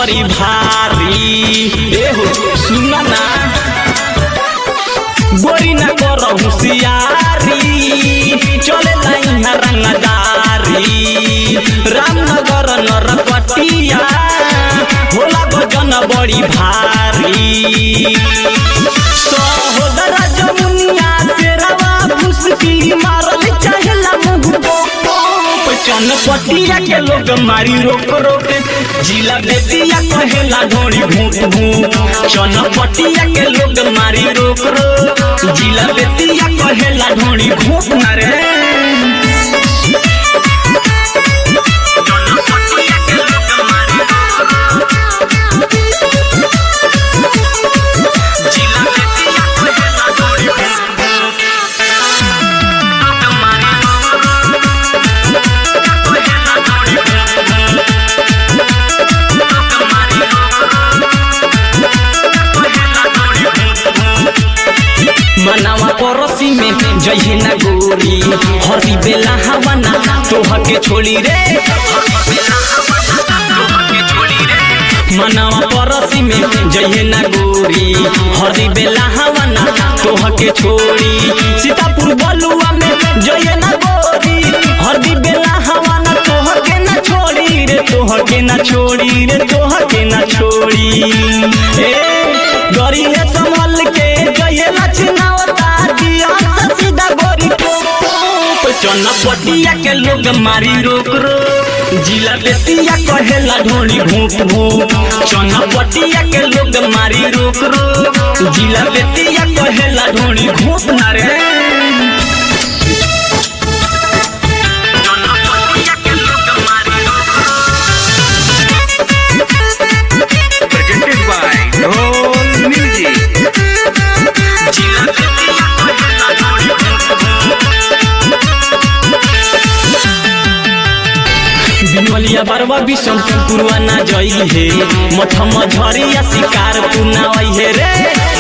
बड़ी भारी एहो सुन ना गोरी ना कर होशियारी चले लाइना रंगदारी रामनगर नरकटिया होला भजन बड़ी भारी सहोदरा जमुनिया तेरवा फुसकी मारल चाहेला मुंह पोप चनपटिया के लोग मारी रोक रोक जिला बेतिया कहेला ढोरी भूत भूत चनपटिया के लोग मारी रोक रोक जिला बेतिया कहेला ढोरी भूत ना रे चनपटिया के लोग मारी जिला बेतिया कहेला ढोरी भूत भूत लोग मारी कहेला ढोरी भूत मनावा पड़ोसी में जही ना गोरी हरी बेला हवाना तोह के छोड़ी रे मनावा पड़ोसी में जही ना गोरी हरी बेला हवाना तोह के छोड़ी सीतापुर बलुआ में जही ना गोरी हरी बेला हवाना तोह के ना छोड़ी रे तोह के ना छोड़ी रे तोह के ना छोड़ी ए गरी है संभल के जये लचनावता दिया से सीधा गोरी टोप चनपटिया के लोग मारी रोक रो जिला बेतिया कहेला ढोली भूप भूप चनपटिया के लोग मारी रोक रो जिला बेतिया कहेला ढोली भूप ना रे चनपटिया के लोग मारी रोक presented by Dhol Music. जिला बेतिया कहेला ढोली भूप बिनवलिया बरवा विषम पुरवा ना जई हे मठम झरिया शिकार पुनावई हे रे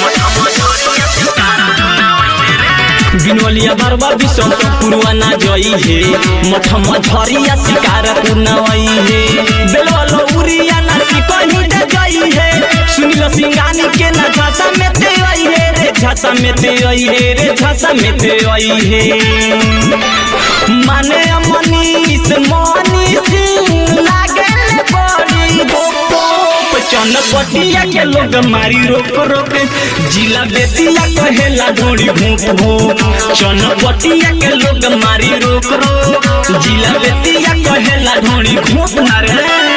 बिनवलिया बरवा विषम पुरवा ना जई हे मठम झरिया शिकार पुनावई हे बेलवा उरिया ना सिकही दे जई हे सुनिल सिंगानी के ना झासा में ते आई हे रे झासा में ते आई हे रे झासा में ते आई हे माने मनीष मनीष लागे बड़ी गोप चनपटिया के लोग मारी रोक रोक जिला बेतिया कहेला ढोड़ी भूप भूप चनपटिया के लोग मारी रोक रोक जिला बेतिया कहेला ढोड़ी भूप ना रे